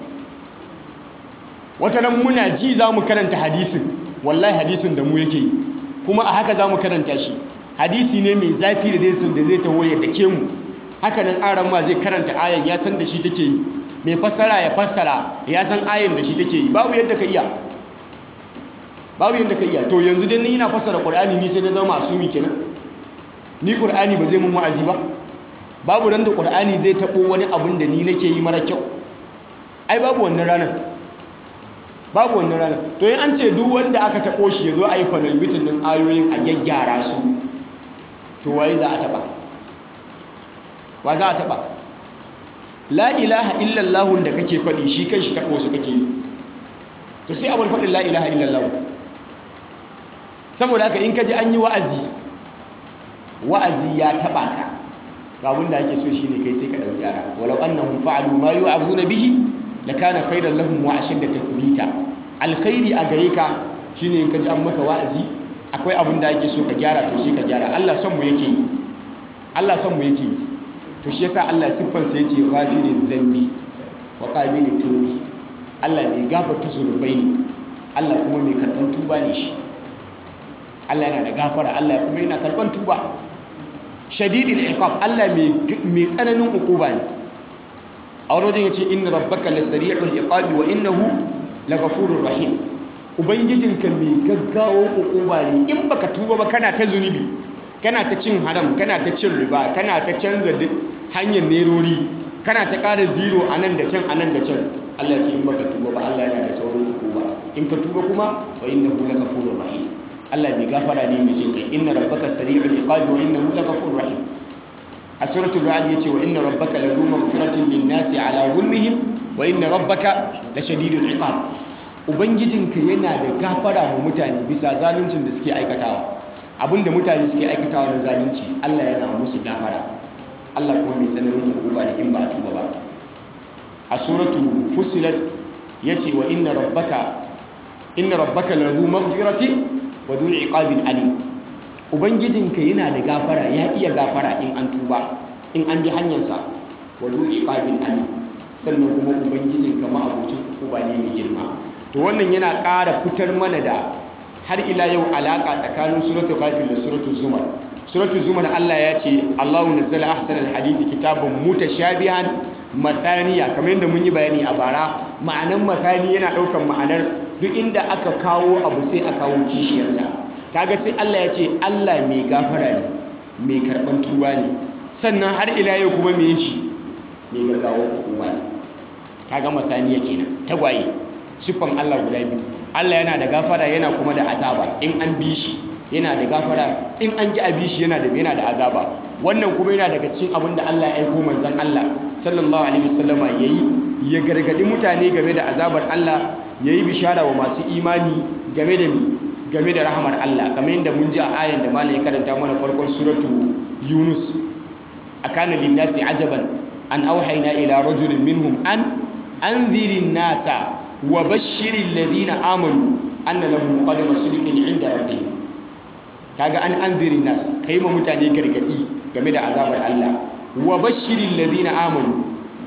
wata ran muna ji za mu karanta hadisin wallahi hadisin da mu yake kuma a haka za mu karanta shi hadisi ne mai zafi da zai da zai taho ya dake mu haka nan aran ma zai karanta ayan ya san da shi take yi mai fassara ya fassara ya san ayan da shi take yi babu yadda ka iya babu yadda ka iya to yanzu dai ni ina fassara qur'ani ni sai na zama asumi kenan ni qur'ani ba zai mun wa'azi ba babu ran da qur'ani zai tabo wani abun da ni nake yi mara kyau ai babu wannan ranar babu wannan ranar to yin an ce duk wanda aka tabo shi ya zo a yi fanal mitin din ayoyin a gyaggyara su to waye za a taba wa za a taba la ilaha illallah da kake faɗi shi kan shi taɓo su kake yi to sai abin faɗin la ilaha illallah saboda haka in ka ji an yi wa'azi wa'azi ya taɓa ka ga abin da ake so shi ne kai sai ka ɗauki yara walau annahum fa'alu ma yu'azuna bihi lakana khairan lahum wa ashadda tathbita alkhairi a gare ka shine in ka ji an maka wa'azi akwai abin da ake so ka gyara to shi ka gyara Allah son mu yake yi Allah son mu yake yi to shi yasa Allah siffar sa yace ghafiriz zambi wa qabilit tawbi Allah mai gafarta zunubai ne Allah kuma mai karban tuba ne shi Allah yana da gafara Allah kuma yana karban tuba shadidul iqab Allah mai mai tsananin ukuba ne a wani wajen yace inna rabbaka lasari'ul iqabi wa innahu laghafurur rahim ubangijinka mai gaggawo ukuba ne in baka tuba ba kana ta zunubi kana ta cin haram kana ta cin riba kana ta canza hanyar nerori kana ta ƙara zero a nan da can a nan da can Allah ce in baka tuba ba Allah yana da saurin ukuba in ka tuba kuma wa innahu laghafurur rahim Allah mai gafara ne mai jin kai inna rabbaka sari'ul iqabi wa innahu laghafurur rahim a suratul ra'd yace wa inna rabbaka ladu maghfiratin lin-nasi ala zulmihim wa inna rabbaka lashadidul iqab ubangijinka yana da gafara wa mutane bisa zaluncin da suke aikatawa abinda mutane suke aikatawa na zalunci Allah yana musu gafara Allah kuma mai tsananin hukuma da in ba a tuba ba a suratu fusilat yace wa inna rabbaka inna rabbaka lahu maghfirati wa dhu iqabin alim ubangijinka yana da gafara ya iya gafara in an tuba in an bi hanyarsa wa dhu iqabin alim sannan kuma ubangijinka ma abocin hukuma ne mai girma to wannan yana ƙara fitar mana da har ila yau alaka tsakanin suratul ghafir da suratul zumar suratul zumar Allah ya ce Allahu nazzala ahsanal hadisi kitabun mutashabihan mathaniya kamar yadda mun yi bayani a bara ma'anan mathani yana daukan ma'anar duk inda aka kawo abu sai a kawo kishiyarsa kaga sai Allah ya ce Allah mai gafara ne mai karban tuba ne sannan har ila yau kuma me shi mai gaggawa hukuma ne kaga mathaniya kenan tagwaye siffan Allah guda biyu Allah yana da gafara yana kuma da azaba in an bi shi yana da gafara in an ji a bi shi yana da yana da azaba wannan kuma yana daga cikin abin da Allah ya aiko manzon Allah sallallahu alaihi wasallama yayi ya gargadi mutane game da azabar Allah yayi bishara wa masu imani game da game da rahamar Allah kamar yadda mun ji a ayan da malai karanta mana farkon suratu Yunus akana lin-nasi ajaban an auhayna ila rajulin minhum an anzirin nasa wa bashirin ladina amanu anna lahum qadama sidqin inda rabbihim kaga an anzirin nas kai ma mutane gargadi game da azabar Allah wa bashirin ladina amanu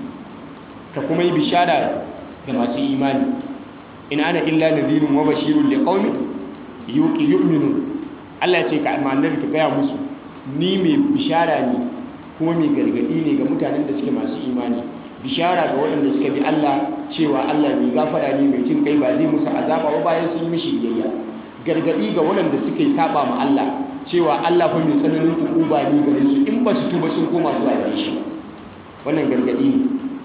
ka kuma yi bishara ga masu imani in ana illa nadhirun wa bashirun liqaumin yu'minun Allah ya ce ka annabi ka gaya musu ni mai bishara ne kuma mai gargadi ne ga mutanen da suke masu imani bishara ga waɗanda suka bi Allah cewa Allah mai gafara ne mai cin kai ba zai musu azaba ba bayan sun yi mishi biyayya gargadi ga waɗanda suka yi saba ma Allah cewa Allah fa mai tsananin hukuma ne gare su in ba su tuba sun koma zuwa gare shi wannan gargadi ne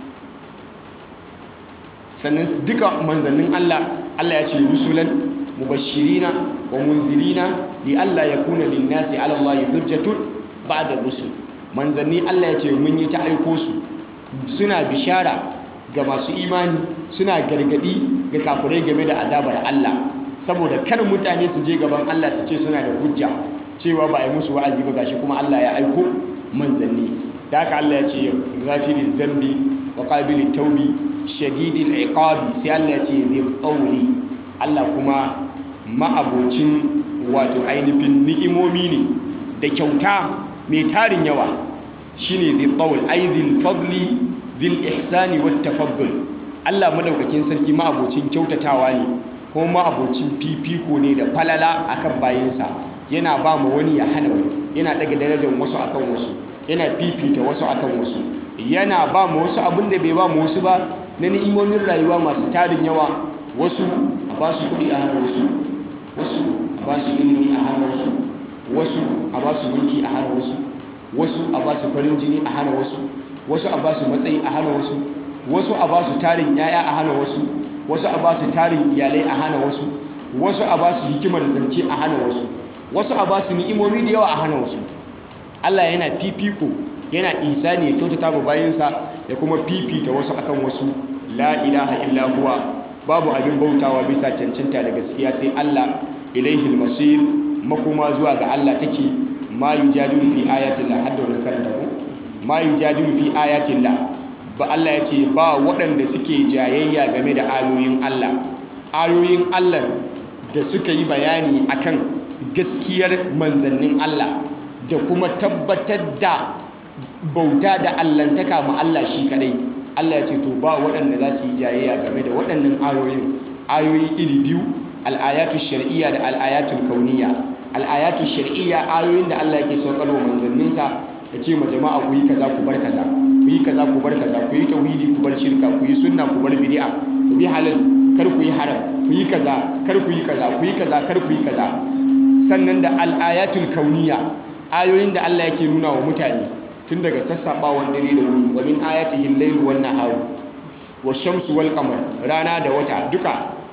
sannan duka manzannin Allah Allah ya ce rusulan mubashirina wa munzirina li alla yakuna lin-nasi 'ala Allah hujjatun ba'da rusul manzanni Allah ya ce mun yi ta aiko su suna bishara ga masu imani suna gargadi ga kafirai game da azabar Allah saboda kar mutane su je gaban Allah su ce suna da hujja cewa ba a yi musu wa'azi ba gashi kuma Allah ya aiko manzanni da haka Allah ya ce ghafiriz zambi wa qabilit tawbi shadidil iqabi sai Allah ya ce zai tsauri Allah kuma ma'abocin wato ainihin ni'imomi ne da kyauta mai tarin yawa shine zai tsawul ai zil fadli zil ihsani wat tafaddul Allah madaukakin sarki ma'abocin kyautatawa ne kuma ma'abocin fifiko ne da falala akan bayinsa yana ba mu wani ya hana wani yana daga darajar wasu akan wasu yana fifita wasu akan wasu yana ba mu wasu abin da bai ba mu wasu ba na ni'imomin rayuwa masu tarin yawa wasu a ba su kuɗi a hannun wasu wasu a ba su ilimi a hannun wasu wasu a ba su mulki a hannun wasu wasu a ba su farin jini a hana wasu wasu a ba su matsayi a hana wasu wasu a ba su tarin yaya a hana wasu wasu a ba su tarin iyalai a hana wasu wasu a ba su hikimar zance a hana wasu wasu a ba su ni'imomi da yawa a hana wasu Allah yana fifiko yana isa ne kyautata ma bayansa ya kuma fifita wasu akan wasu la ilaha illa huwa babu abin bautawa bisa cancanta da gaskiya sai Allah ilaihil masir makoma zuwa ga Allah take ma yujadilu fi ayatillah hadda wannan karanta ko ma yujadilu fi ayatillah ba Allah ya ce ba waɗanda suke jayayya game da ayoyin Allah ayoyin Allah da suka yi bayani akan gaskiyar manzannin Allah da kuma tabbatar da bauta da allantaka ma Allah shi kadai Allah ya ce to ba waɗanda za su yi jayayya game da waɗannan ayoyin ayoyi iri biyu al'ayatu shar'iyya da al'ayatu kauniyya al'ayatu shar'iyya ayoyin da Allah yake saukar wa manzanninsa ya ce ma jama'a ku yi kaza ku bar kaza ku yi kaza ku bar kaza ku yi tauhidi ku bar shirka ku yi sunna ku bar bid'a ku bi halal kar ku yi haram ku yi kaza kar ku yi kaza ku yi kaza kar ku yi kaza sannan da al'ayatul kauniyya ayoyin da Allah yake nuna wa mutane tun daga sassaɓawan dare da wuni wa min ayatihi al-layl wan nahar wa shamsu wal qamar rana da wata duka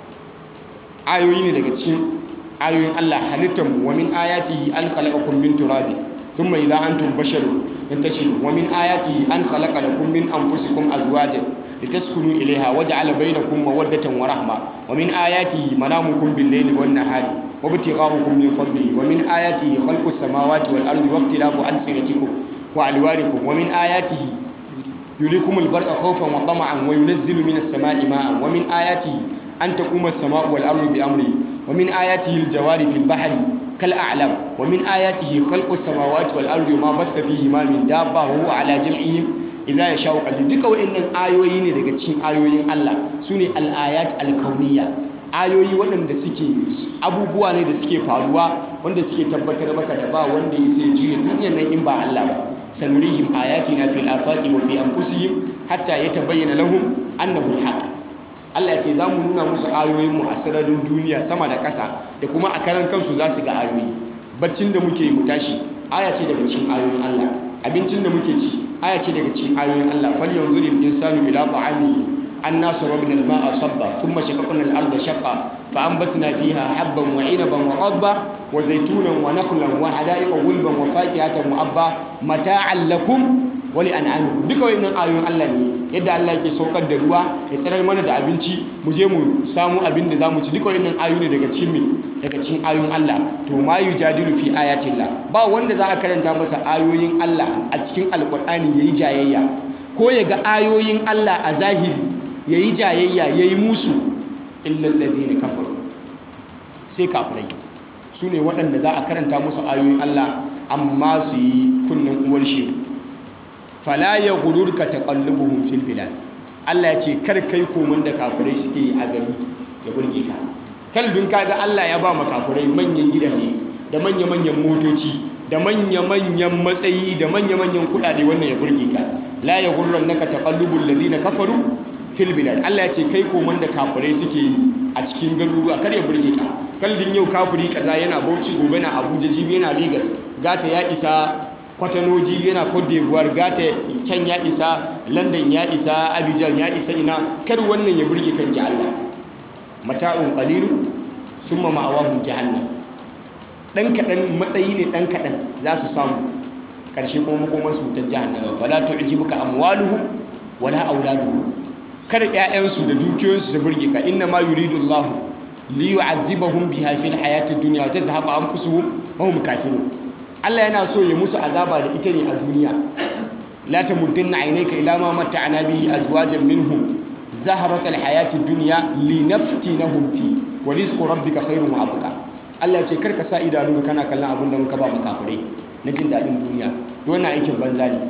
ayoyi ne daga cikin ayoyin Allah halittar mu wa min ayatihi an khalaqakum min turabin thumma idha antum basharun tantashirun wa min ayatihi an khalaqa lakum min anfusikum azwajan litaskunu ilayha waja'ala bainakum mawaddatan wa rahma wa min ayatihi manamukum bil-layli wan-nahari wa ibtigha'ukum min fadlihi wa min ayatihi khalqus samawati wal-ardi wa ikhtilafu alsinatikum wa alwanikum wa min ayatihi yurikumul barqa khawfan wa tama'an wa yunazzilu minas sama'i ma'an wa min ayatihi an taquma as-sama'u wal-ardu bi amrihi wa min ayatihi al-jawari fil bahri كالأعلام ومن آياته خلق السماوات والأرض وما بث فيهما من دابة وهو على جمعهم إذا يشاء قدير duka wa'annan ayoyi ne daga cikin ayoyin Allah sune al-ayat al-kauniyya ayoyi waɗanda suke abubuwa ne da suke faruwa wanda suke tabbatar maka da ba wanda ya sai juya duniyar nan in ba Allah ba sanurihim ayatina fil afaqi wa fi anfusihim hatta yatabayyana lahum annahu al-haq Allah ce za mu nuna musu ayoyinmu a sararin duniya sama da ƙasa da kuma a karan kansu za su ga ayoyi baccin da muke mu tashi aya ce daga cikin ayoyin Allah abincin da muke ci aya ce daga cikin ayoyin Allah fal yanzuru al-insanu ila ta'amihi anna sarabna al-ma'a sabba thumma shaqaqna al-ardha shaqqa fa anbatna fiha habban wa 'inaban wa qadba wa zaytunan wa nakhlan wa hada'iqa gulban wa fakihatan wa abba mata'an lakum wali an'amikum duka wayannan ayoyin Allah ne yadda Allah yake saukar da ruwa ya tsirar mana da abinci mu je mu samu abin da zamu ci duka wayannan ayoyi ne daga cikin me daga cikin ayoyin Allah to ma yujadilu fi ayatillah ba wanda za a karanta masa ayoyin Allah a cikin alqur'ani yayi jayayya ko ya ga ayoyin Allah a zahiri yayi jayayya yayi musu illa alladhina kafaru sai kafirai su ne waɗanda za a karanta musu ayoyin Allah amma su yi kunnen uwar shi fala ya gururka taqallubuhum fil bilad Allah ya ce kar kai komun da kafirai suke yi a gari ya burge ka kalbin kaga Allah ya ba ma kafirai manyan gidaje da manya-manyan motoci da manya-manyan matsayi da manya-manyan kudade wannan ya burge ka la ya gurrannaka taqallubul ladina kafaru fil bilad Allah ya ce kai komun da kafirai suke yi a cikin garuruwa kar ya burge ka kalbin yau kafiri kaza yana Bauchi gobe na Abuja jibi yana Lagos gata ya isa kwatanoji yana Cote d'Ivoire gata can ya isa London ya isa Abidjan ya isa ina kar wannan ya burge kan ji Allah mata'un qalilu summa ma'awahum jahannam dan kadan matsayi ne dan kadan za su samu karshe kuma makoman su ta jahannama fala tu'jibuka amwaluhum wala auladuhum kada ƴaƴansu da dukiyoyinsu su burge ka inna ma yuridu Allah li yu'adhibahum biha fil hayati dunya wa tadhhabu anfusuhum wa hum kafirun Allah yana so ya musu azaba da ita ne a duniya la tamuddanna aynaka ila ma mata'ana bihi azwajan minhum zaharat alhayati dunya linaftinahum fi wa rizqu rabbika khairun wa abqa Allah ya ce karka sa idanu kana kallon abin da muka ba mu kafirai na jin dadin duniya to wannan aikin banza ne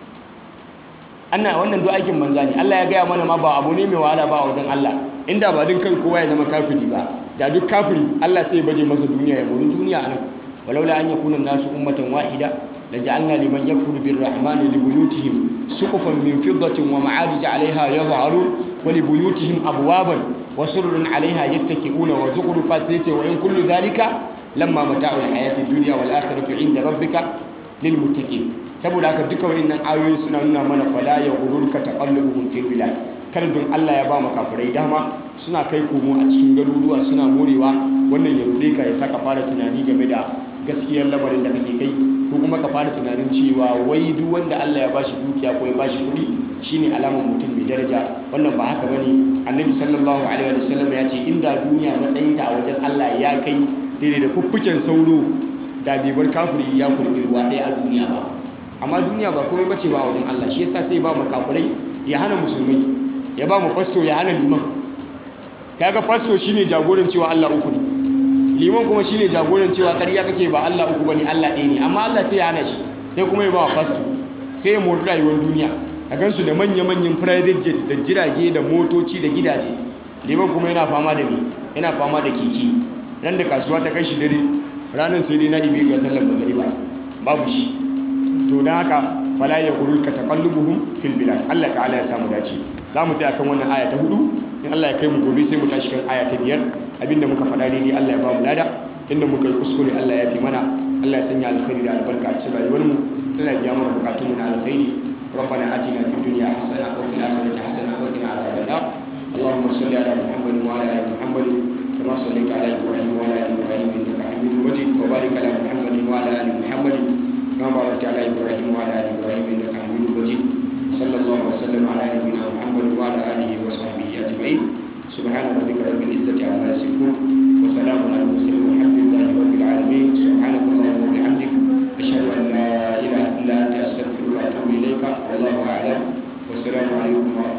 ana wannan do aikin banza ne Allah ya gaya mana ma ba abu ne mai wahala ba a wajen Allah inda ba din kan kowa ya zama kafiri ba da duk kafiri Allah sai ya baje masa duniya ya buri duniya anan ولولا أن يكون الناس أمة واحدة لجعلنا لمن يكفر بالرحمن لبيوتهم سقفا من فضة ومعارج عليها يظهرون ولبيوتهم أبوابا وسرر عليها يتكئون وزخرفا سيتي وإن كل ذلك لما متاع الحياة الدنيا والآخرة عند ربك للمتقين saboda haka duka wayannan ayoyi suna nuna mana fala ya gururka taqallubuhum fil bilad kar don Allah ya ba mu kafirai dama suna kai komo a cikin garuruwa suna morewa wannan ya rude ka ya saka fara tunani game da gaskiyar lamarin da kake kai ko kuma ka fara tunanin cewa wai duk wanda Allah ya bashi dukiya ko ya bashi kuɗi shine alamar mutum mai daraja wannan ba haka bane annabi sallallahu alaihi wa sallam ya ce inda duniya matsayinta a wajen Allah ya kai daidai da fuffuken sauro da bai bar kafiri ya kurbi ruwa ɗaya a duniya ba amma duniya ba komai bace ba a wajen Allah shi yasa sai ba mu kafirai ya hana musulmai ya ba mu fasto ya hana liman kaga fasto shine jagoran cewa Allah uku ne liman kuma shine jagoran cewa ƙarya kake ba Allah uku bane Allah ɗaya ne amma Allah sai ya hana shi sai kuma ya ba fasto sai ya mori rayuwar duniya a gansu da manya-manyan private jet da jirage da motoci da gidaje liman kuma yana fama da me yana fama da keke ran da kasuwa ta kai shi dare ranar sai dai na ibe ga sallar magariba babu shi to don haka fala ya gurur ka taqallubuhum fil bilad Allah ta'ala ya samu dace za mu tsaya kan wannan aya ta hudu in Allah ya kai mu gobe sai mu tashi kan aya ta biyar abinda muka faɗa ne Allah ya ba mu lada inda muka yi kuskure Allah ya fi mana Allah ya sanya alkhairi da albarka a cikin rayuwar mu Allah ya biya mana bukatun mu na alkhairi ربنا آتنا في الدنيا حسنة وفي الآخرة حسنة وقنا عذاب النار اللهم صل على محمد وعلى آل محمد كما صليت على إبراهيم وعلى آل إبراهيم إنك حميد مجيد وبارك على محمد وعلى آل محمد كما باركت على إبراهيم وعلى آل إبراهيم إنك حميد مجيد صلى الله وسلم على نبينا محمد وعلى وعلى آله وصحبه أجمعين سبحان ربك رب العزة عما يصفون وسلام على المرسلين والحمد لله رب العالمين سبحانك اللهم وبحمدك أشهد أن لا إله إلا أنت أستغفرك وأتوب إليك والله أعلم والسلام عليكم ورحمة